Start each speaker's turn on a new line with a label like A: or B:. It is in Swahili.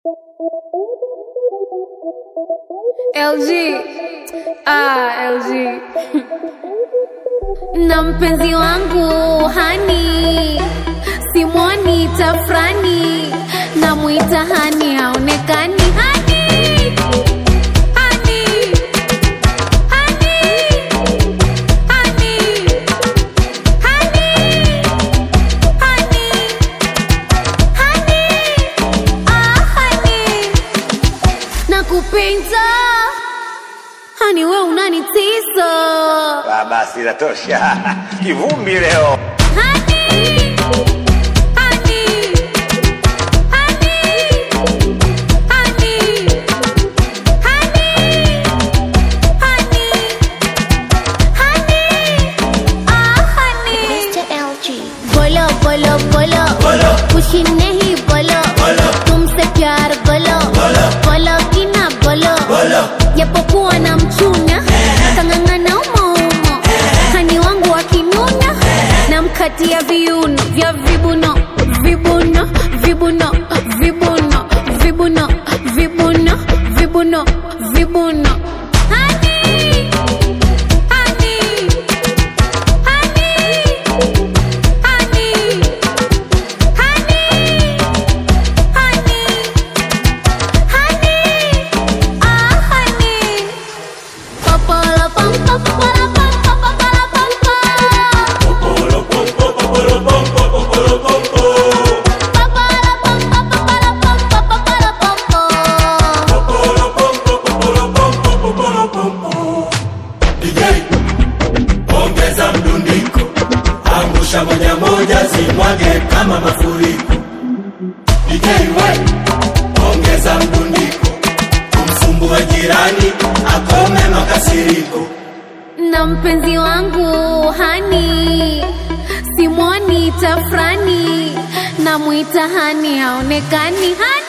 A: LG. Ah, LG. na mpenzi wangu hani simwoni tafrani namwita hani haonekani hani hani hani hani hani hani hani ah hani nakupenda hani we unanitisa
B: Ah, basi inatosha. Kivumbi leo.
A: Honey, honey, honey, honey, honey, honey, honey, ah honey.
C: Mr. LG.
A: बोलो बोलो बोलो
B: बोलो।
A: खुशी नहीं बोलो
B: बोलो।
A: तुमसे प्यार बोलो
B: बोलो।
A: बोलो कि ना बोलो
B: Boलो.
A: japokuwa na mchunya kang'ang'ana umoumo hani wangu wakinuna na mkatia viuno vya vibuno vibuno vibuno vibuno vibuno vibuno vibuno vibuno Honey, honey, honey, honey, honey, honey, honey, ah honey. Papala pam pam papala pam pam papala pam pam. Papala pam pam papala pam pam papala pam pam.
D: DJ, ongeza mdundiko, angusha moja moja, zimwage kama mafuriko. DJ we, ongeza mdundiko, kumsumbua jirani, akome makasiriko.
A: na mpenzi wangu hani simwoni tafrani namwita hani haonekani hani